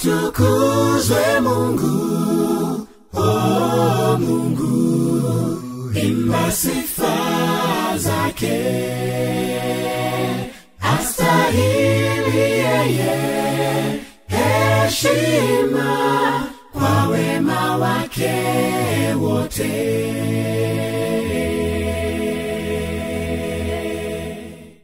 atukuzwe Mungu, oh Mungu, imba sifa zake, astahili yeye heshima kwa wema wake wote.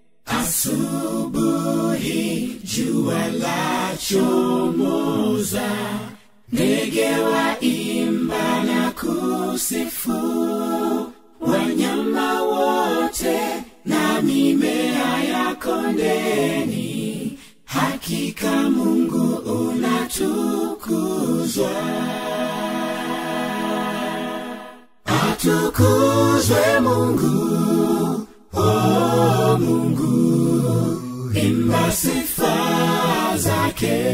Asubuhi jua la chomoza, ndege waimba na kusifu, wanyama wote na mimea ya kondeni, hakika Mungu unatukuzwa. Atukuzwe Mungu, oh Mungu, imba sifa zake,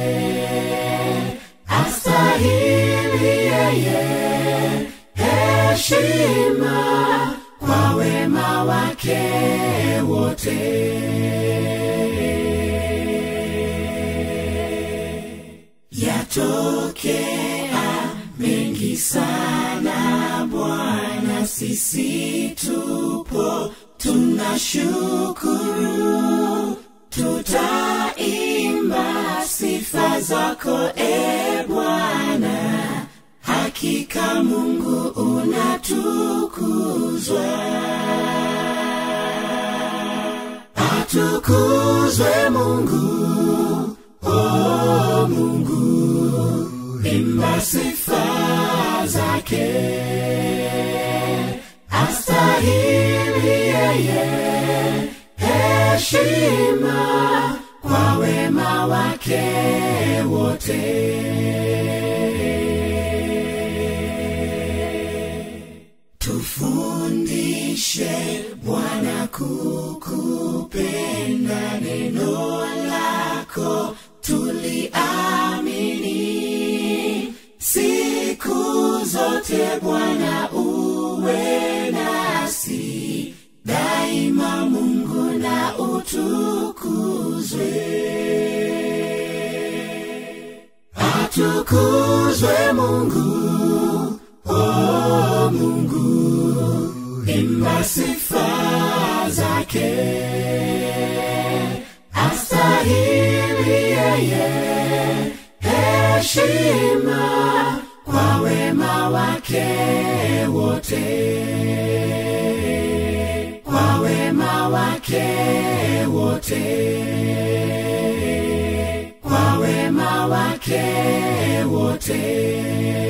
astahili yeye heshima kwa wema wake wote. Yatokea mengi sana Bwana, sisi tupo tunashukuru, tutaimba sifa zako e Bwana, hakika Mungu unatukuzwa. Atukuzwe Mungu, oh Mungu, imba sifa zake, astahili yeye heshima kwa wema wake wote. Tufundishe Bwana kukupenda, neno lako tuliamini siku zote. Bwana uwe nasi daima, Mungu na utukuzwe. Atukuzwe Mungu, oh Mungu, imba sifa zake, astahili yeye heshima kwa wema wake wote, kwa wema wake wote, kwa wema wake wote.